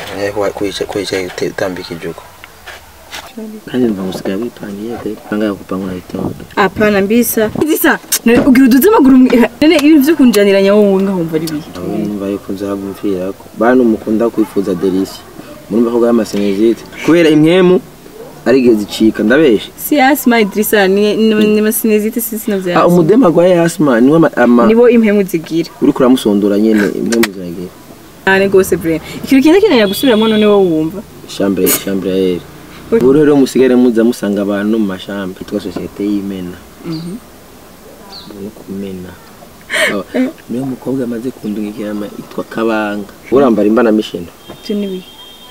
kwicaye utambikije uko kandi mva ngusigaye wipangiye de panga kupanga unaitonda Hapana mbisa. Ndisa. Ugira uduze amaguru mwe- nene ibintu vyo kunjaniranya wowe ngahumva ari bihe. aho numva yuko nzagumvira ko bantu mukunda kwifuza delisi murumva ko bw'amasenezite kubera impwemu ari igihe zicika ndabeshe Si asma Idrisa ni ni ni masinezite sisi ah navya. umudema agwaye asma niwe ama- ama Nibo impemu zigira. uriko uramusondora nyene impwemu ziragira Cyane gose bre. Ikintu kintu kinanya gusubiramo none wowe wumva. chambre chambre aere ubu rero musigare muza musanga abantu mu mashambre yitwa sosiyete y'imena no kumena Aba- niyo mukobwa amaze kundungikira ama yitwa kabanga urambara imbana mishino Cyo nibi.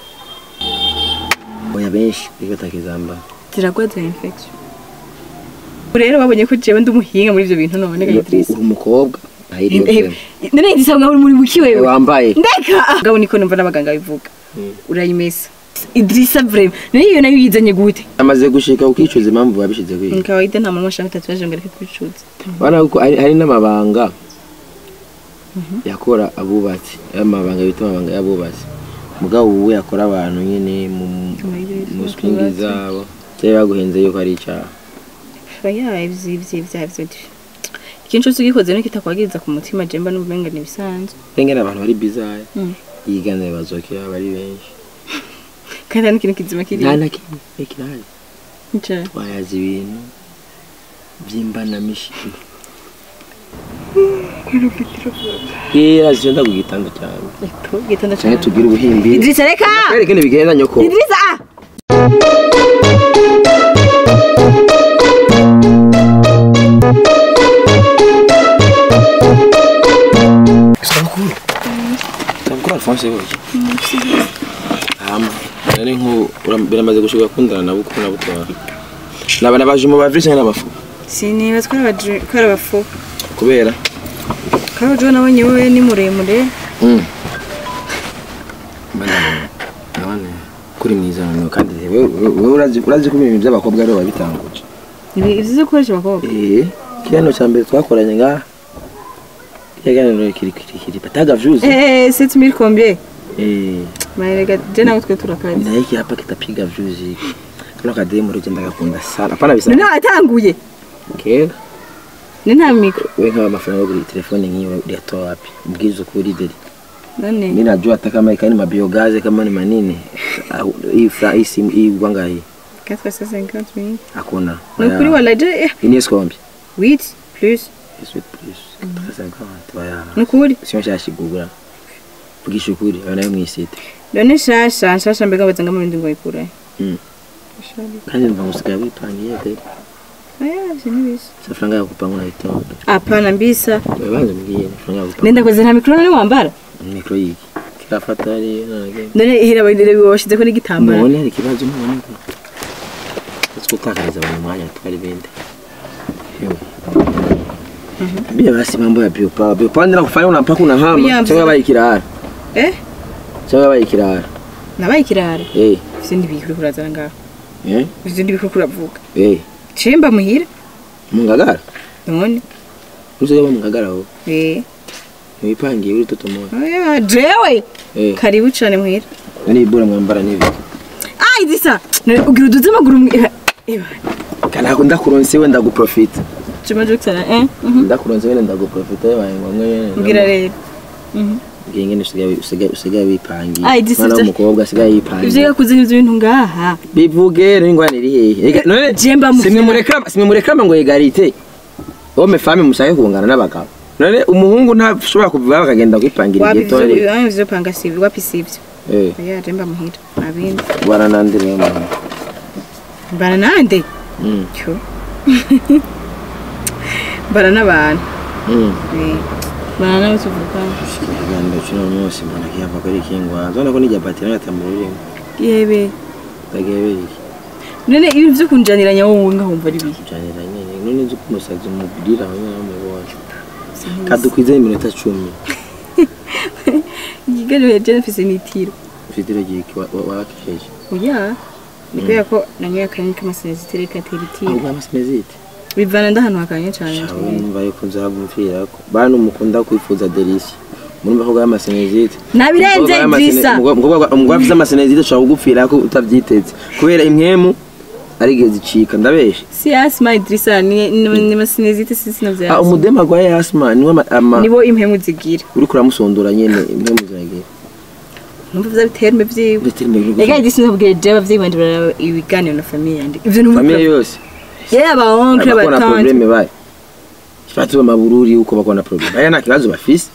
oya benshi ariko atakizambara Ziragwaza infection. Rero babonye ko jewe ndi umuhinga muri ivyo bintu none ga Idrisa. uri umukobwa ahiriye Nene Idrisa ngaho uri muri buki wewe. wambaye Ndeka. Ngabo niko numva n'abaganga bivuga. Mm. Urayimesa. Idrisa vrema. Nene iyo nayo yizanye gute? amaze gushika ukicuza impamvu babishize kwiga Kawaida nta muntu ashaka tatuwaje ngo areke kwicuza. bana kuko hari hari n'amabanga yakora abubatsi amabanga bita amabanga y'abubatsi mugabo ubu yakora abantu nyine mu mu swingi zabo cyari baguhenze yuko ari icyaha Oya ivyo ivyo ivyo ivyo. Ikintu cyose ugikoze no kitakwagiriza ku mutima jemba n'ubumenga ni bisanzwe. rengera abantu bari bizaya Mm. yiganire bazokira bari benshi Kandi nta n'ikintu kizima kiri. nta na kimwe ekirari Nca. twayaza ibintu by'imbanamishino kera zigenda ku gitanda cyane Eko gitanda cyane cyane. tugire ubuhimbi Idrisa reka. kwereke ntibigenda nyoko Idrisa. sabukuru sabukuru alphonse hoje hama nari nko biramaze gushika kundana na bukuru na butoya naba nabaje mu bavrise n'abafu Siniba twara baje kwara bafu. kubera Karo jo nabonye wowe ni muremure. mm bana none kuri mwiza none kandi wewe wewe urazi urazi ko ibintu by'abakobwa ari babitanguje Ibi ivyo zo koresha abakobwa. eh kiyano cya mbere twakoranye ngaha yaganiro kiri kiri kiri bataga vyuzi Eh 7000 combien? eh Maerega je nawe twe turakazi. na hiki hapa kitapiga vyuzi kano kademu rero genda gakunda sana hapana bisa None atanguye. kera Ni nta mikro. we nk'aba amafaranga yo kugura telefone nk'iyo uyatoa wapi mbwiza ukuri deli None. mi najua hata kama ikani mabiogaze kama ni manini au- hii fra hii simu hii gwanga hii 450 hakuna Ni ukuri wala je eh, ini eskombi 8 plus. Yesu plus 350 waya Ni ukuri. sio shashigugura vugisha ukuri aba nayo mwisite None shasha shasha mbega bazanga mu bindi ngo ikure. Mm. kandi mva ngusigaye wipangiye deli Aya sinibisi. amafaranga yo kupanga unayitonda Hapana mbisa. banza mbwiye amafaranga yo kupanga Nenda koze nta mikro none wambara. mikro yiki kirafata ari none None ihera bayire washize ko n'igitambara. none hari ikibazo none twatakariza mu mwanya twari bende Bia basi mambo ya biopa biopa ndira kufanya una mpaka unahama Uyamza. cyangwa bayi kirara Eh? cyangwa bayi kirara Nabaye kirara. eh Sindi bikuri kurazana ngaho. eh Sindi bikuri kuravuga. eh Chemba muhira. mungagara None. uzoga ba mungagara ho Eh. mwipangiye uri toto moya Aya jewe. eh Karibu cyane muhira. nani ibura mwambara nibi Ai disa. None ugira uduze amaguru mwe- Eh. kana ndakuronse we ndaguprofita Chuma jokesana eh. Mhm. ndakuronse we ndaguprofita yabaye ngombwa Mbwira rero. Mhm. ngenge usigaye usigaye usigaye wipangiye Ai, this is mwana the- w'umukobwa asigaye Ivyo yipangiye yakuze n'ivyo bintu ngaha. bivuge rero ingwane iri hehe Ega, none Jemba mu- simwe murekama simwe murekama ngo egalite homme femme mushake kungana n'abagabo none umuhungu ntashobora kuvuga bakagenda kwipangira Wapi igihe tore ivyo ivyo panga sivyo wapi sivyo. eh Aya jemba muhira. Abindi. baranandire mama Bara nande. mm Cyo. Bara n'abantu. mm Eh. Bara n'abo tuvuga. ganda cyo munsi mbona kiyava kuri kingwa zona ko nijya batira ngatamurire Yebe. tageberi None ibintu vyo kunjaniranya wowe ngahumva ari bihe. cyane nyine none nzi kumusaza umubwira hamwe n'amubonye kadukwize iminota 10 Igigano ya Jennifer Senitiro. ufite igihe wakisheje Oya. Ni kubera ko nanyoye akanya k'amasenezitire katera itiro. ahubwo amasimezite Bivana ndahantu hakanye cyane. shawe numva yuko nzagumvira ko bantu mukunda kwifuza delisi murumva ko bwa masenezite Nabirenze, Idrissa. umugore afite amasenezite ashobora kugupfira ko utabyiteze kubera impwemu ari igihe zicika ndabeshe si asma Idrissa ni ni- ni masinezite si sino ah vya umudema agwaye asma niwe ama- ama nibo impemu zigira uriko uramusondora nyene impwemu ziragira numva vya biterme vyiwe ndetse imbere Ega Idrissa nabwiye je abavyeyi banje baraba ibiganiro na famille yandi ivyo ni famiye yose yeah aba oncle bakona abatante probleme baye batuba mabururi uko bakona probleme aya nta kibazo bafise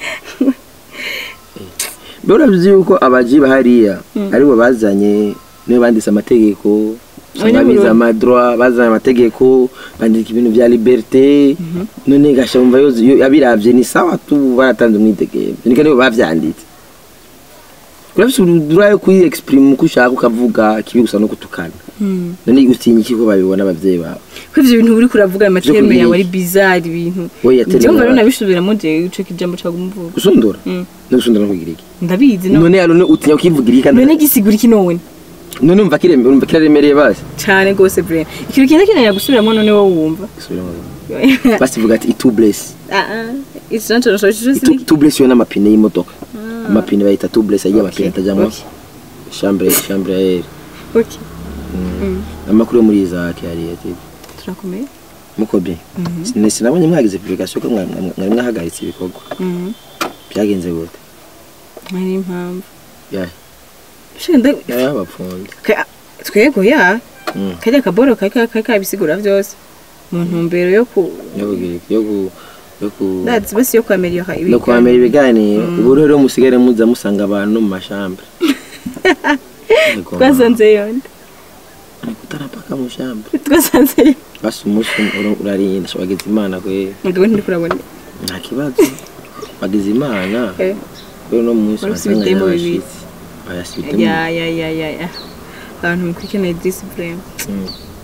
mbere urabizi yuko abaji bahariya aribo bazanye nibo banditse amategeko Abanyabururi. babize amadroit bazanye amategeko bandika ibintu vya liberté none gasha umva yoze yo- yabiravye ni sawa tu baratanze umwidegemvyo nika nibo bavyanditse urafise urudura yo kuyi exprime uko ushaka ukavuga kibi gusa no gutukana Hmm. none utinya iki ko babibona abavyeyi bawe ko ivyo bintu uri kuravuga amaterme kuyiga. yawe ari bizarre ibintu we yatemera njyewe mbona nabisubiramo je ico kijambo cagumuvuga gusundura Mm. no gusundura no kugira iki ndabizi no none none utinya ukivugira iki kandi none gisigura iki none none umva kirembe umva kiraremereye basi cane gose vraiment ikintu kintu kinanira gusubiramo none wowe wumva basi vuga ati itu bless ah ah it's not so so itu tu bless yo n'amapine y'imodoka amapine bayita tu bless agiye amapine atajamwo okay. chambre chambre à air okay amakuru yo muri Isaac yari ati turakomeye muko bien Sine- sinabonye mwagize publication ko mwa- mwa- mwari mwahagaritse ibikorwa Mhm. byagenze gute hari impamvu ya shenda ya bapfunde Ka- twego ya Mm. kajya kaboro kari kari kabisigura byose mu ntumbero yo ku yo kugira iki yo ku yo ku ndazi basi yo kwameliora no kwamera ibiganiro ubu rero musigare muza musanga abantu mu mashambre twasanze yonde kutarapaka mu shambre twasanze yonde basi umunsi ura- urarinda sha wagize imana kwe mugabo ntiri kurabona nta kibazo wagize imana Eh, rero no munsi Wari wasanga usubitemo bibiri. nyabashitsi bayasubitemo ya ya ya ya ya abantu mukurikirana discipline Mm.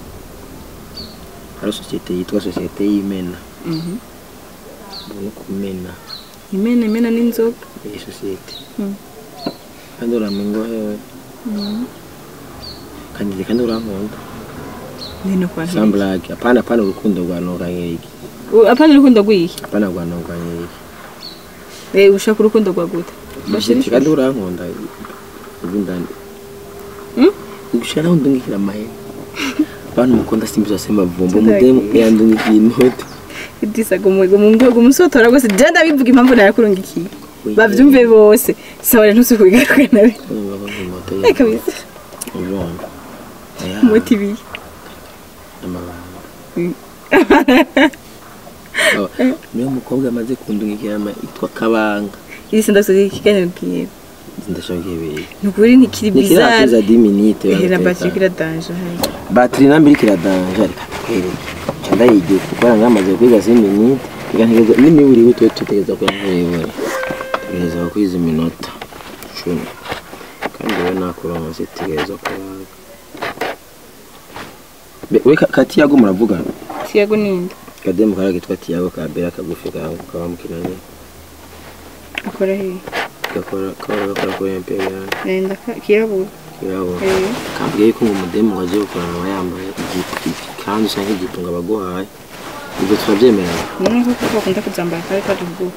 hari sosiyete yitwa sosiyete y'imena Mhm. no kumena imena imena n'inzoga iyi sosiyete Mm. kandi uramengo hewe kandi kandi urankunda nino kwa ntiri samburage apana apana urukundo rwa noganyiriki apana urukundo rw'iyi apana rwa noganyiriki eh ushaka urukundo rwa gute Sosiyete kandi urankunda ubindani Mm? gushara undungikira amahera abantu mukunda simbi zose mavumba Tuzagiye. umudemu yandungikiye inoti idisa gumusotora rwose je ndabivuga impamvu narakurungikiye bavyumve bose sawa rero ntusukubigaruka nabi Eh, kabisa urumva Aya, umuti ibiri amabanga Mm. Aba- niyo mukobwa amaze kundungikira ama yitwa kabanga idisa ndasoza ikiganiro bwiwe ndashaka ibiri nukuri ntikiri bizarre nikirakiza 10 minutes ehera batiri kira danger hari batiri nambi iri kiradanje reka tukwereke nca ndayigiye kuko ngamaze kwiga 10 minutes reka ntegeza n'imiburi witwe tutegeza ko yavuye tutegeza kwiza iminota 10 kandi we nakuronse tutegeza ko Be- we Ka- kati yago muravugana tiago ninde kademu kara kitwa tiago ka bera kagufi ka kaba mukinanye akora he gakora kaba gakora ko imperial nenda kirabura kirabo eh kambwiye ko umudemu waje gukorana aba yambaye ikanzu cyangwa ijipo ngo abaguhaye ibyo turabyemerana none ko ko bakunda kuzambara kare kare ubwo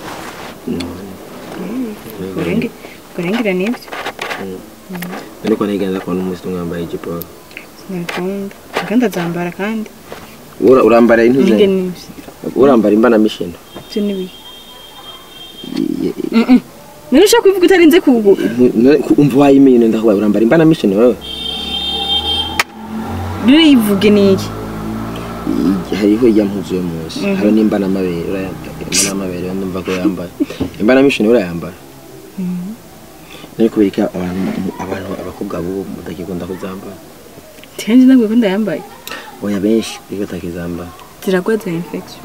gorenge gorengera nibyo ariko ntigenza kubona umunsi umwe wambaye ijipo sinabikunda kandi azambara kandi Ura- urambara nige intuze nibyo urambara imbana mishino byo nibi none ushaka kubivuga utarinze kugu umva wayimenye ndakubaye urambara imbana mishino wewe rero yivuge niki Iyi- hariho ijya mpuzu yo munsi hariho n'imbana amabere urayambara imbana amabere yo ndumva ko yambaye imbana mishino urayambara nari kubera ko abantu abantu abakobwa bubu mutakikunda kuzambara tenje ntabwo ko ndayambaye oya benshi kuko batakizambara ziragwaza infection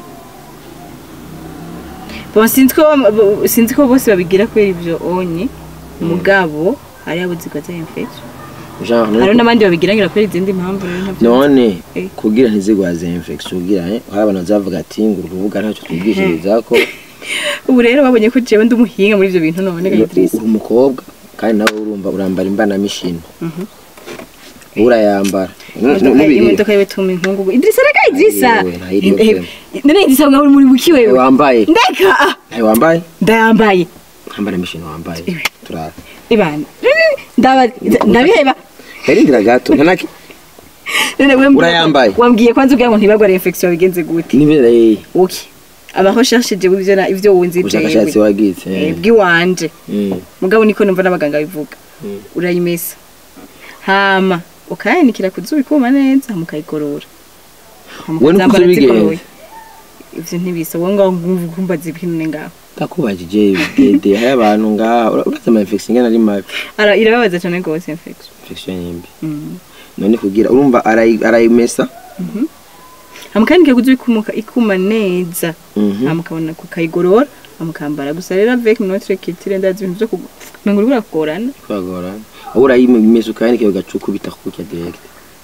bon sinzi ko bo- sinzi ko bose babigira kubera ibyo onye mugabo hari abo zigwaza infection genre hari n'abandi babigirangira kubera izindi mpamvu rero ntabyo none Eh. kugira ntizigwaze infection kugira eh, hari abantu bazavuga ati ngo urubuga ntacyo twigishiriza ko ubu rero babonye ko jewe ndi umuhinga muri ibyo bintu none uri gayitrisi uri umukobwa kandi nawe urumva urambara imbana mishino urayambara Nu- nu- n'ibiri- imodoka yewe tuma inkungugu idirisa reka idirisa Yewe, ntayiriyo none idirisa ngo uri muri buki Eh, wewe wambaye ndeka ah, Eh, wambaye ndayambaye ambara imishino wambaye Iwe. turara ibana ndaba ndabiheba yarindira gato ntanaki none we mbwira- Urayambaye? wambwiye kwanza ubwira ngo ntibagware infection bigenze gute nibera eh okay abaho shashije ivyo na- ivyo wunzi ubushakashatsi wagize Eh, eh. bw'iwanje Mm, mugabo niko numva n'abaganga bivuga mm. urayimesa hama ukayanikira ku zuba ikuma neza hama ukayigorora Hama Wowe nuko ukazambara ubigenza? zigoroye. ivyo ntibisa wowe ngaho ngumva kumbaza ibintu ne ngaho ndakubajije gede hari abantu ngaha ura- urazi ama infection ingana ari mabi Ara- irababaza cyane rwose infection infection yimbi Mm. none kugira urumva arayi- arayimesa hama kandi ku zuba ikumuka ikuma neza Mhm. hama ukabona kukayigorora hama ukambara gusa rero avec notre culture ndazi ibintu vyo kumengo uriko urakugorana kwagora aho urayimesa ukayanika ugacuka ubita kukurya direct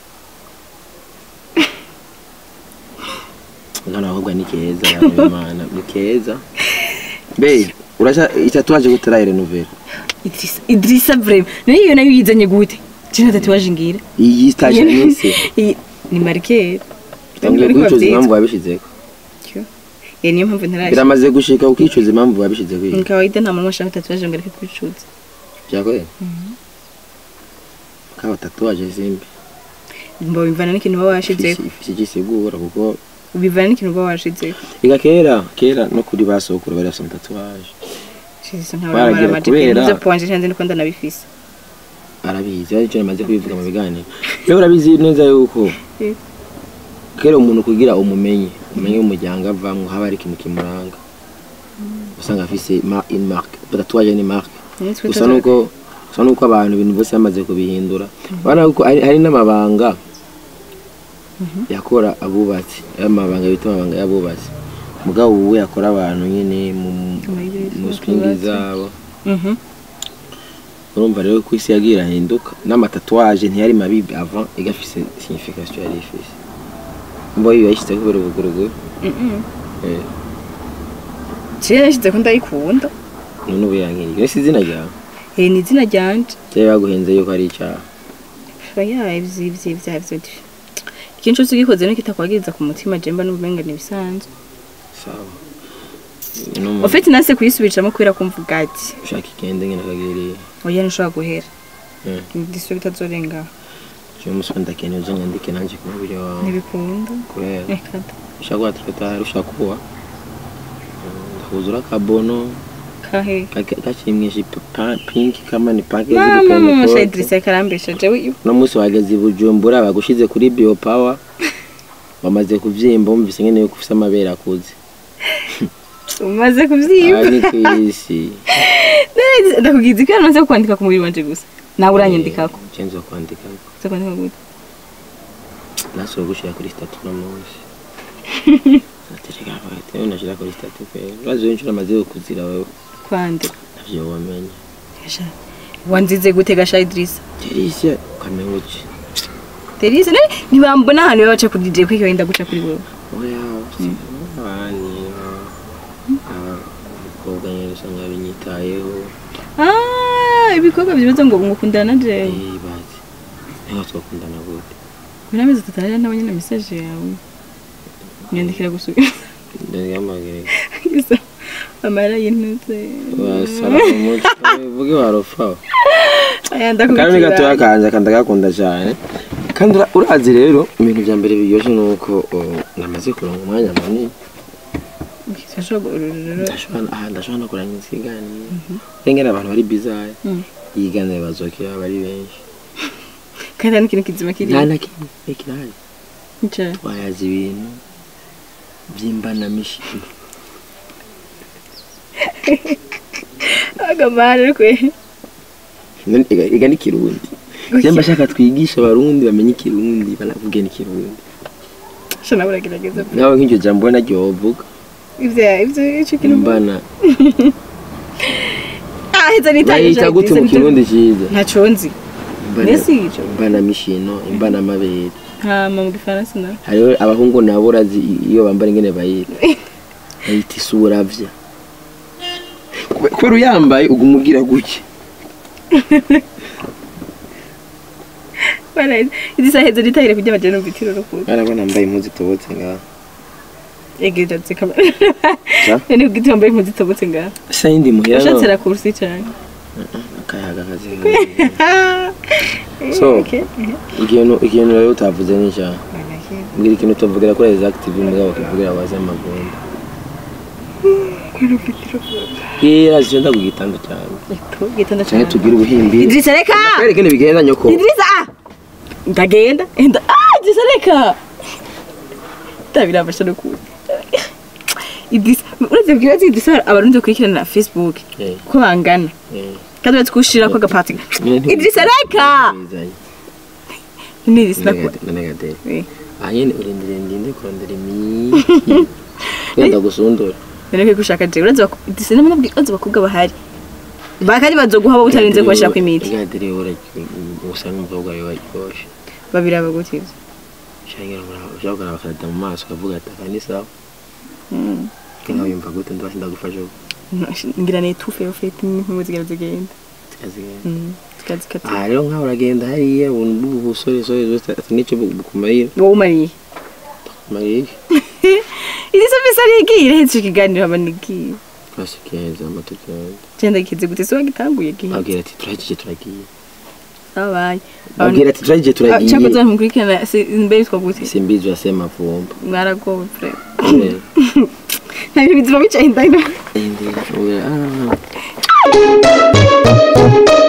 Mwana ahubwo ni keza yawe Imana ni keza be urasha itatuwaje gutarayire nouvelle Idrissa Idrissa vraiment none iyo nayo yizanye gute cina tatuwaje ngira iyi stage nise Iyi- ni marqueur tambwe Ariko kwicuza bavyita. impamvu wabishizeko Cyo. Eh, niyo mpamvu ntaraje biramaze gushika ukicuza impamvu wabishizeko ni iyi kawaida nta muntu ashaka tatuwaje ngo areke kwicuza byakoye kaba tatuwaje zimbi mba bivana n'ikintu uba washizeho ifisi gisigura kuko bivana n'ikintu uba washizeho iga kera kera no kuri basokuru bari bafite tatuwaje shize Baragira nk'abamara kubera- ibyo pwanje ntanze niko ndanabifise arabizi ari cyo namaze kubivuga mu biganiro rero urabizi neza yuko Eh. kera umuntu kugira umumenye umenye umuryango avamwo haba hari ikintu kimuranga usanga afise ma une marque tatuwaje ni marque Nitwe gusa tatu- nuko gusa nuko abantu ibintu bose bamaze kubihindura bana ko hari, hari n'amabanga yakora abubatsi amabanga bita amabanga y'abubatsi mugabo ubu yakora abantu nyine mu Amayibiri, mu mu swingi tubatsi. zabo Mhm. urumva rero ko isi yagiye irahinduka n'amatatuwaje ntiyari mabi avant igafise signification yari ifise mbo iyo yashyize kubera ubuguruguru Mhm. eh Ciye nashize ko ndayikunda none ubu yankiriye ese izina ryawe Eh, ni izina ryanje cyari baguhenze yuko ari icyaha oya ivyo ivyo ivyo ivyo ikintu cyose ugikoze no kitakwagiriza ku mutima jemba n'ubumenga ntibisanzwe sawa n'umuntu ufite nase kuyisubirishamo kubera kumva ati ushaka igende nyine akagiriye oya ntushobora guhera Mm. ndisiyo bitazorengaho cyangwa umusore ndakeneye uzo nyandike nanjye ku mubiri wawe ntibikunda kubera reka da. ushaka kuba turatari ushaka kuba ndakuzura akabono kahe gakimwishe pinki kama ni pake mama mama shaidirisa karambesha jewe iyo uno munsi wageze i bujumbura bagushize kuri bio power bamaze kuvyimba wumvise nyene yuko ufise amabere akuze umaze aha kuvyimba ni kwisi ndakugize ko namaze kwandika ku mubiri wanje gusa nawe uranyandikako cenzi wo kwandika uza kwandika gute nasuwe gushira kuri statu no munsi atereka bagati nashira kuri statu pe urazi wenshi uramaze kuzira wewe kwandika navyo wamenye Gasha. wanzize gute gasha idirisa Teresia ukamenya uki terese nawe ntibambona ahantu baba baca kuri DJ kwiko wenda guca kuri wowe oya abani abakobwa nyine usanga binyitayeho ah ibikorwa bibaza ngo ngukundana na jewe eh bazi niho twakundana gute muri amezi atatu hariya nawe nyine message yawe nyandikira gusubira ndagamagere gusa amara y'intutse wasara mu mutwe vuge warofaho aya kandi ni gatoya ndakubwira kanje kandi ndagakunda cyane kandi ura- urazi rero ibintu bya mbere biryoshye ni uko oh, namaze kuronga umwanya munini ndashobora aha ndashobora no kurangiza ikiganiro rengera abantu bari bizaye Mm. yiganira bazokera bari benshi kandi hari n'ikintu kizima kiri nta na kimwe kirahari Nca. twayazi ibintu by'imbanamishino agamara kwe None iga iga ni kirundi Jemba shaka twigisha abarundi bamenye ikirundi banavuge n'ikirundi shana buragerageza nawe nk'iryo jambo we naryo wovuga ivyo ivyo ico kintu imbana ah heza nitaye bayita gute mu kirundi cyiza ntaco nzi Imbana- Mbese ico? imbanamishino imbanamabere hama mu gifaransa na hariho abahungu nabo urazi iyo bambara ingene bayita bayita isuravya Kube- kubera uyambaye uguma ugira gutya bara izi sahe heza nitaye kujya bajana mu bitiro no kuza arabona mbaye impuzu itobotse ngaha egeje zikamera Ca? ni ubwo itomba impuzu itobotse ngaha sa yindi muhira ushatse no la kursi cyane akayaga kazi So. Okay. ikintu ikintu rero utavuze ni cya mbwira ikintu utavugira kuri exactive mugabo ukivugira waze amagunda Bwira zigenda ku gitanda cyane Eko, gitanda cyane cyane tugire ubuhimbi Idrisa reka Kwereke ntibigenda nyoko Idrisa ah ndagenda enda ah Idrisa reka ndabirabasha no kuza Idrisa uretse bwibaza Idrisa abarundi bakurikirana na Facebook Eh, ko bangana eh. kandi uretse kushira ko agapati Nyine nti- Idrisa reka Bizanye. ni Idrisa nakora None- none gatera. Eh, aha nyine urindire ndinde kurondera imiti wenda gusundura none ko gushaka je uretse bako- Idrisa namwe nabwiza bakobwa bahari bakari bazoguha bo utarinze kubashira ku imiti gatera usanga umukobwa wawe waryoshye babiraba gutiza ushobora kuraba bakadata mu maso ukavuga ati aka ni sawa Mm. nkaho yumva gute ndabasi ndagufasha ubu ngira ni tufe ufite n'impumu zigera zigenda zikazigenda Mm, zikazikata aha rero nkaho uragenda hariya ubuntu bw'ubusoresore zose ati nicyo bukumarira wowe umariye marira iri se bisa nigiye irahetse ikiganiro haba nigiye twasikenza amatukenda genda gikize gute se wagitanguye gihe abwira ati turagiye turagiye abaye abwira ati turagiye cyangwa turagiye nza mukurikirana se imbere yitwa gute simbizi wasema vumba mwaragowe frere nta bintu bizima bicaye indani Ah.